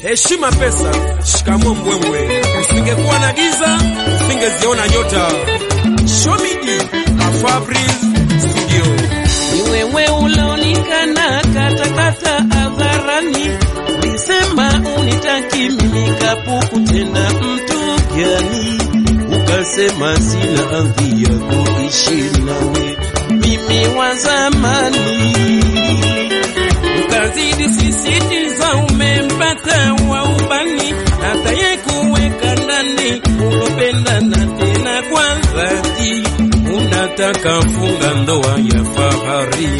Heshima pesa, shikamo mbwembwe. Usingekuwa na giza, usingeziona nyota. Shomidi, Fabrice Studio. Ni wewe ulionikana katakata hadharani, ulisema unitaki mimi kapuku tena mtu gani? Ukasema sina hadhi ya kuishi nawe, mimi wa zamani. Ukazidi sisitiza umempata wa ubani, ataye kuweka ndani, ulopendana tena kwa dhati, unataka funga ndoa ya fahari.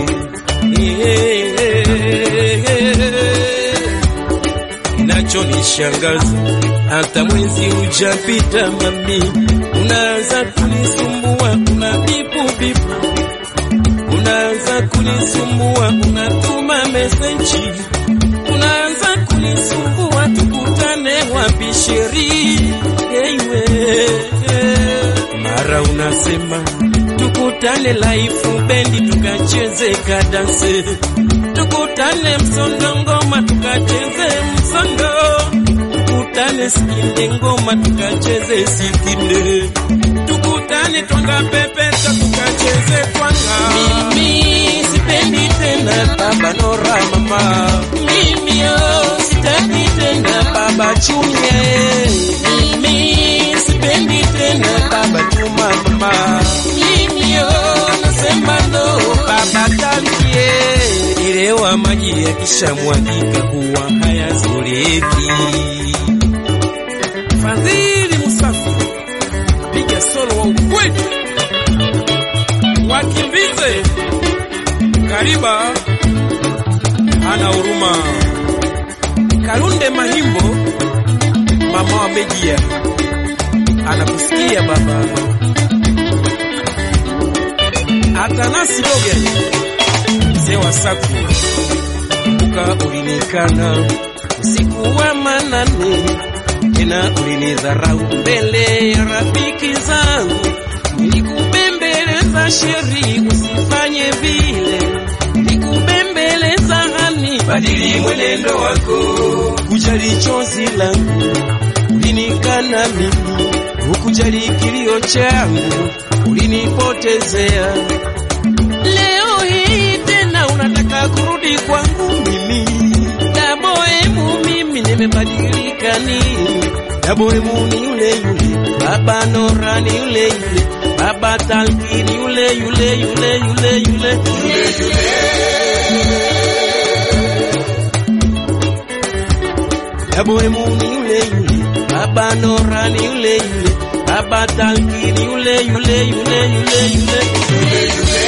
Kinachonishangaza hata mwezi ujapita, mami, unaanza kunisumbua, una bipu bipu unaanza kunisumbua, unatuma meseji, unaanza kunisumbua, tukutane wapi sheri? Eiwe, mara unasema tukutane laifu bendi tukacheze kadanse, tukutane msondo ngoma tukacheze msondo, tukutane sikinde ngoma tukacheze sikinde, tukutane twanga pepeta tukacheze twanga. Mimi sipendi tena baba Nora mama, mimi oh, sitaki tena baba Chumye, mimi sipendi tena baba Juma mama, mimi oh, nasema no baba Tankie, ilewa maji yakishamwagika huwa hayazoleki. Fadhili Musafi, piga solo wa ukweli, wakimbize Kariba ana huruma. Kalunde Mahimbo, mama wa Bejia, anakusikia baba. Atanasi Doge, mzee wa Saku, kumbuka ulinikana usiku wa manane tena ulinidharau mbele ya rafiki zangu, nilikubembeleza sheri, usifanye vile, nilikubembeleza hani, badili mwenendo wako, kujali chozi langu, ulinikana mimi, hukujali kilio changu, ulinipotezea. Leo hii tena unataka kurudi kwangu mimi, daboemu mimi nimebadilika nini? Daboemu ni yule yule, baba Nora ni yule yule, baba Talki ni yule yule yule yule yule yule Daboemu ni yule yule, baba Nora ni yule yule, baba Talki ni yule yule yule yule yule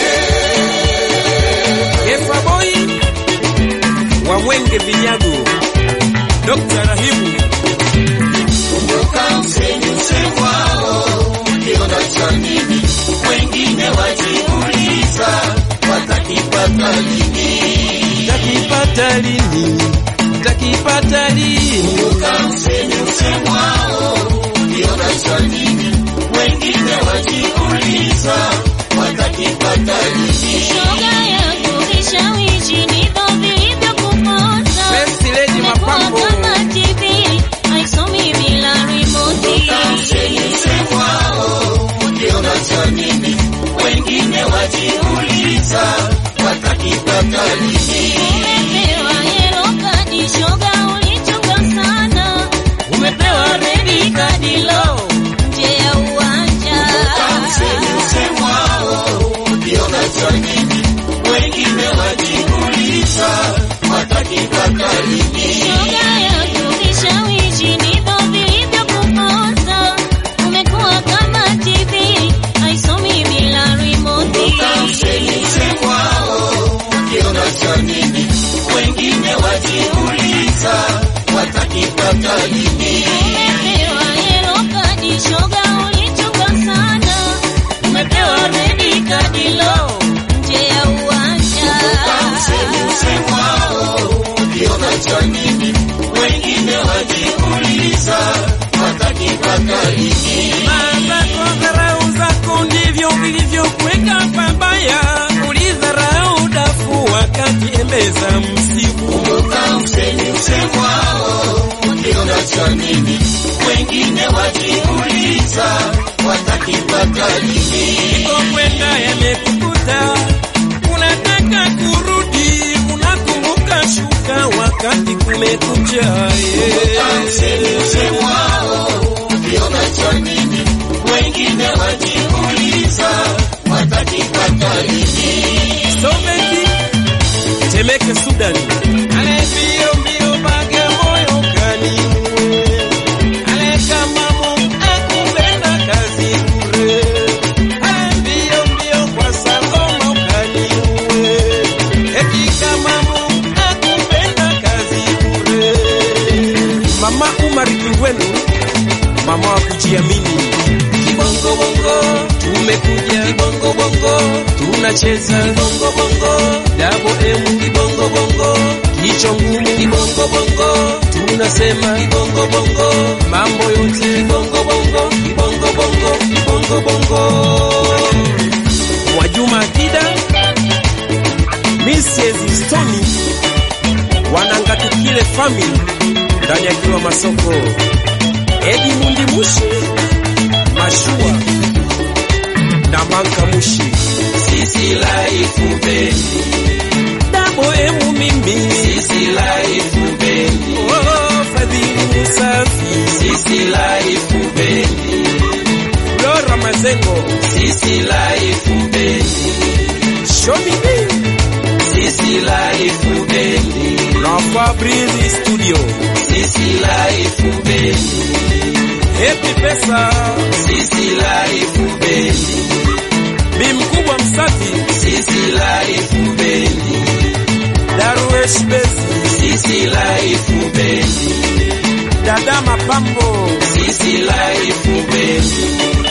Efa Boy wa Mwenge Vinyago, Dr. Rahimu Kumbuka msemi msemwao, ukiona cha nini, wengine wajiuliza watakipata lini. takipata lini? Takipata lini? Kumbuka msemi msemwao, ukiona cha nini, wengine wajiuliza watakipata lini. Shoga yangu vishawishi ndivyo vilivyokuponza. Best Lady Mapambo. Umekuwa kama TV, haisomi bila remote. Kumbuka msemi msemwao, ukiona cha nini, wengine wajiuliza watakipata lini. Umepewa yellow card, shoga ulichunga sana. Umepewa red card, lo, nje ya uwanja. Msemi msemwao, ukiona cha nini, wengine wajiuliza watakipata lini. Shoga yangu vishawishi ndivyo vilivyokuponza. Umekuwa kama TV, haisomi bila remote. Msemi msemwao, ukiona cha nini, wengine wajiuliza watakipata lini. Umepewa yellow card, shoga ulichunga sana. Umepewa red card, lo, nje ya uwanja. Msemi msemwao, ukiona cha nini, wengine wajiuliza watakipata lini. Mazako dharau zako ndivyo vilivyokuweka pabaya, ulidharau dafu wakati embeza msimu. Kumbuka msemi msemwao, cha nini? Wengine wakiuliza watakipata lini? kwenda yamekukuta, unataka kurudi, unakumbuka shuka wakati kumekucha. Msemu wao ukiona cha nini? Wengine wakiuliza watakipata lini? Soveti Temeke, Sudani, ale mbio mbio bage moyo kani ale kama Mungu akupenda kazi bure ale mbio mbio kwa sagoma ukaniue eti kama Mungu akupenda kazi bure. Mama Umar Kingwenu, mama wa kujiamini Kibongo bongo tumekuja, kibongo bongo tunacheza, kibongo bongo dabo emu, kibongo bongo kicho ngumu, kibongo bongo tunasema, kibongo bongo mambo yote, kibongo bongo, kibongo bongo, kibongo bongo. Mwajuma Akida, Mrs. Stoni, wanangatukile family ndani ya Kilwa Masoko, Edi Mundi Mushi Mashua na Manka Mushi, Sisi life bendi, Dabo emu mimi, sisi life bendi, oh, Fadhili Musafi, sisi life bendi, Flora Mazengo, sisi life bendi, Shomi B sisi life bendi, na Fabrizi Studio, sisi life bendi, Happy Pesa, sisi life bendi, Bi Mkubwa Msafi, sisi life bendi, Darwesh Bezi, sisi life bendi, Dada Mapambo, sisi life bendi,